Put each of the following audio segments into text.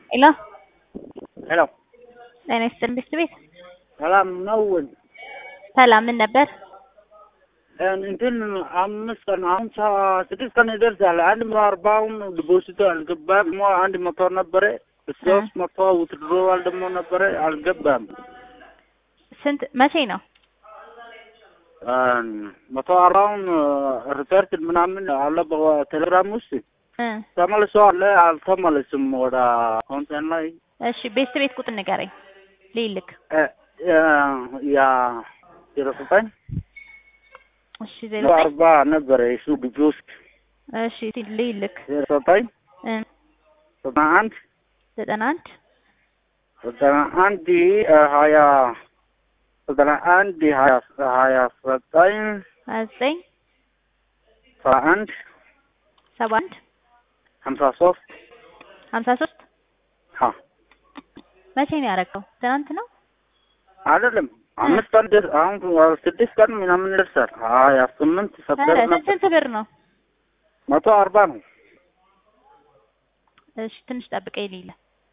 ሄሎ ሄሎ ጤና ይስጥልኝ ብስት ቤት ሰላም ነው? ሰላም ምን ነበር? እንትን አምስት ቀን አሁን ሰ- ስድስት ቀን ይደርሳል። አንድ መቶ አርባውም ዲፖዚቱ አልገባም። ደግሞ አንድ መቶ ነበረ ሶስት መቶ ውትድሮዋል ደግሞ ነበረ አልገባም። ስንት መቼ ነው? መቶ አርባውን ሪሰርች ምናምን አለ በቴሌግራም ውስጥ እ ተመልሶ አለ አልተመለስም ወደ ኮንተን ላይ እሺ ቤስት ቤት ቁጥር ንገረኝ ልይልክ። እ፣ እ፣ ያ ዜሮ ዘጠኝ እሺ ዜሮ መቶ አርባ ነበረ እሱ ግቢ ውስጥ እሺ ልይልክ ዜሮ ዘጠኝ እ ዘጠና አንድ ዘጠና አንድ ዘጠና አንድ ሀያ ዘጠና አንድ ሀያ ሀያ ዘጠኝ ሀያ ዘጠኝ ሰባ አንድ ሰባ አንድ ሀምሳ ሶስት ሀምሳ ሶስት ሀ መቼ ነው ያደረገው? ትናንት ነው? አይደለም አምስት ቀን ደርስ አሁን ስድስት ቀን ምናምን ደርሳል። ሀያ ስምንት ኧረ ሰፕተምበር ስንት ነበር ስንት ብር ነው? መቶ አርባ ነው። እሺ ትንሽ ጠብቀኝ ልይልህ።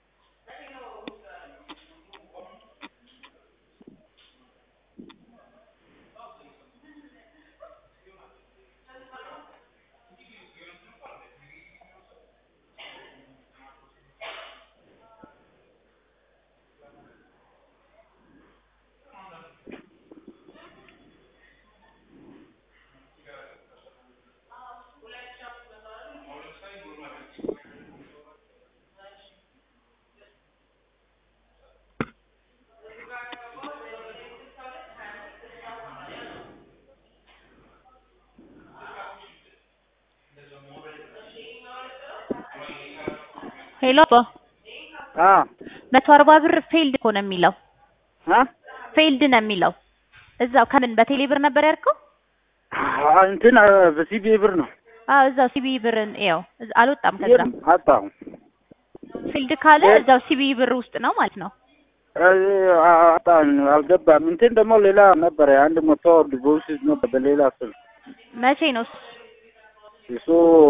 ሄሎ አባ አ መቶ አርባ ብር ፌልድ እኮ ነው የሚለው አ ፌልድ ነው የሚለው እዛው ከምን በቴሌ ብር ነበር ያልከው? አ እንትን በሲቢ ብር ነው አዎ እዛው ሲቢ ብርን ያው አልወጣም ከዛ የለም አጣሁ። ፊልድ ካለ የ- እዛው ሲቢ ብር ውስጥ ነው ማለት ነው። አጣን አልገባም። እንትን ደግሞ ሌላ ነበረ አንድ መቶ ዲፖዚት ነበር በሌላ ስልክ መቼ ነው እሱ? እሱ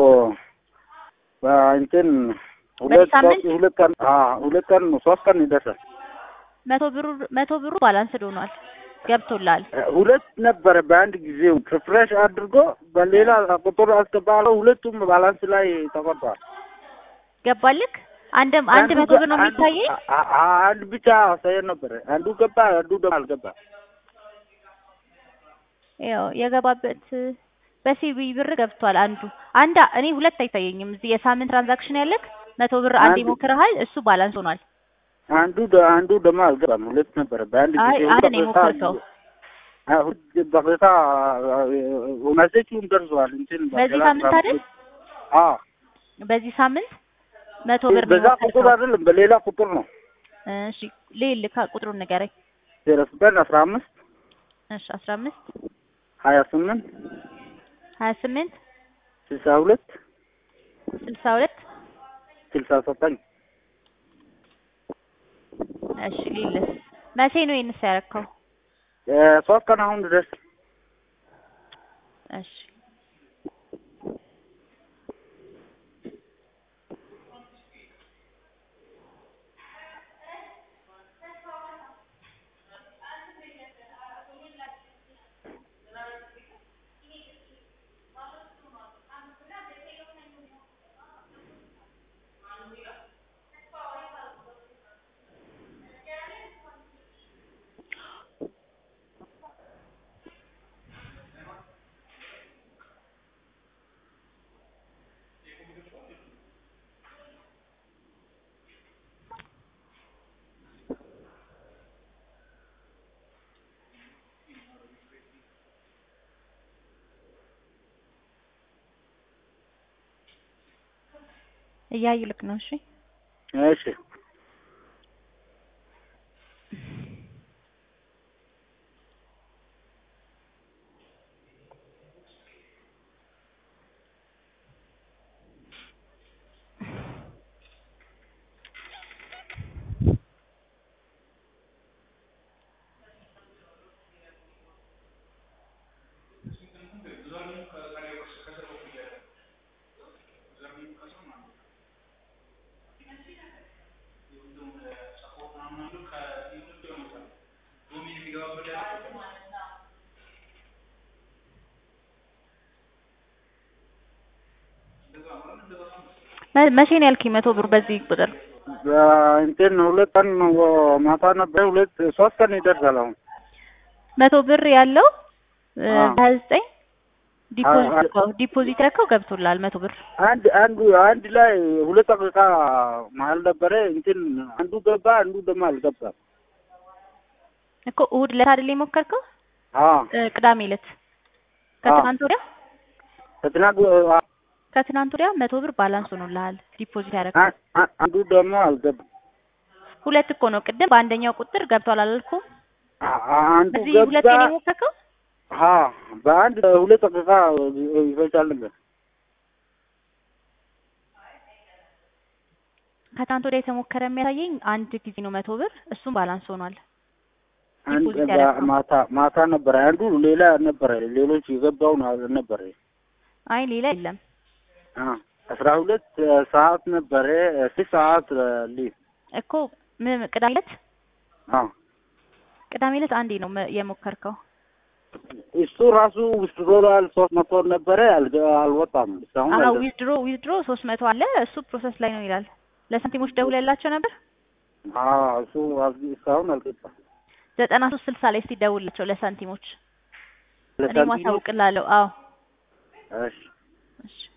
እንትን ሁለት ሳምንት? ሶስት ሁለት ቀን አ ሁለት ቀን ሶስት ቀን ይደርሳል። መቶ ብሩ መቶ ብሩ ባላንስ ሆኗል ገብቶላል። ሁለት ነበረ በአንድ ጊዜ ሪፍሬሽ አድርጎ በሌላ ቁጥር አስገባለው። ሁለቱም ባላንስ ላይ ተቆርጧል። ገባልክ? አንድም አንድ መቶ ብር ነው አንዱ- የሚታየኝ። አ- አ- አንድ ብቻ አሳየን ነበረ። አንዱ ገባ፣ አንዱ ደግሞ አልገባ። ያው የገባበት በሲቢ ብር ገብቷል። አንዱ አንድ እኔ ሁለት አይታየኝም። እዚህ የሳምንት ትራንዛክሽን ያለክ መቶ ብር አንድ አንዱ- ሞክረሃል፣ እሱ ባላንስ ሆኗል። አንዱ ደ- አንዱ ደግሞ አልገባም። ሁለት ነበረ በአንድ አይ ጊዜ አንድ ነው በቀጥታ- የሞከርከው። አ- ሁለት በቀጥታ መሴጁም ደርሷል። እንትን በዚህ በሌላ ሳምንት አይደል? አዎ በዚህ ሳምንት መቶ ብር ነው በዛ ቁጥር የሞከርከው። አይደለም በሌላ ቁጥር ነው። እሺ ልልካ ቁጥሩን ንገረኝ። ዜሮ ዘጠኝ አስራ አምስት እሺ አስራ አምስት ሀያ ስምንት ሀያ ስምንት ስልሳ ሁለት ስልሳ ሁለት ስልሳ ዘጠኝ እሺ ሊልስ መቼ ነው ይህንስ ያረከው? ሶስት ቀን አሁን ድረስ እሺ እያዩ ልክ ነው። እሺ እሺ መ- መቼ ነው ያልከኝ? መቶ ብር በዚህ ቁጥር እንትን ሁለት ቀን ማታ ነበር። ሁለት ሶስት ቀን ይደርሳል አሁን መቶ ብር ያለው አዎ። ሀያ ዘጠኝ ዲፖዚት አዎ። እኮ ዲፖዚት ያልከው ገብቶላል መቶ ብር አንድ አንዱ አንድ ላይ ሁለት ደቂቃ መሀል ነበረ። እንትን አንዱ ገባ፣ አንዱ ደግሞ አልገባም። እኮ እሑድ ዕለት አይደል የሞከርከው? አዎ እ፣ ቅዳሜ ዕለት ከትናንት ወዲያ ከትናንት ከትናንት ወዲያ መቶ ብር ባላንስ ሆኖልሃል ዲፖዚት ያደረግከው። አ- አ- አንዱ ደግሞ አልገባም። ሁለት እኮ ነው። ቅድም በአንደኛው ቁጥር ገብቷል አላልኩም? አ- አ- አንዱ እዚህ ገባ። ሁለቴ ነው የሞከርከው? አ በአንድ ሁለት ደቂቃ ይፈጃል ነበር። ከትናንት ወዲያ የተሞከረ የሚያሳየኝ አንድ ጊዜ ነው መቶ ብር፣ እሱም ባላንስ ሆኗል። አንድ ዲፖዚት በ- ያደረግነው። ማታ ማታ ነበረ። አንዱ ሌላ ነበረ። ሌሎች የገባውን ነበረ። አይ ሌላ የለም። አ አስራ ሁለት ሰዓት ነበረ። ስድስት ሰዓት ሊ እኮ ምን ቅዳሜ ዕለት አ ቅዳሜ ዕለት አንዴ ነው መ- የሞከርከው። እሱ ራሱ ውስድሮላል ሶስት መቶ ነበረ። አልገ- አልወጣም እስካሁን አዎ አልገባም። ዊዝድሮ ዊዝድሮ ሶስት መቶ አለ እሱ ፕሮሰስ ላይ ነው ይላል። ለሳንቲሞች ደውለላቸው ነበር። አ እሱ አል- እስካሁን አልገባም። ዘጠና ሶስት ስልሳ ላይ እስቲ ደውልላቸው ለሳንቲሞች። እኔ ለሳንቲሙ ማሳውቅላለሁ። አዎ እሺ እሺ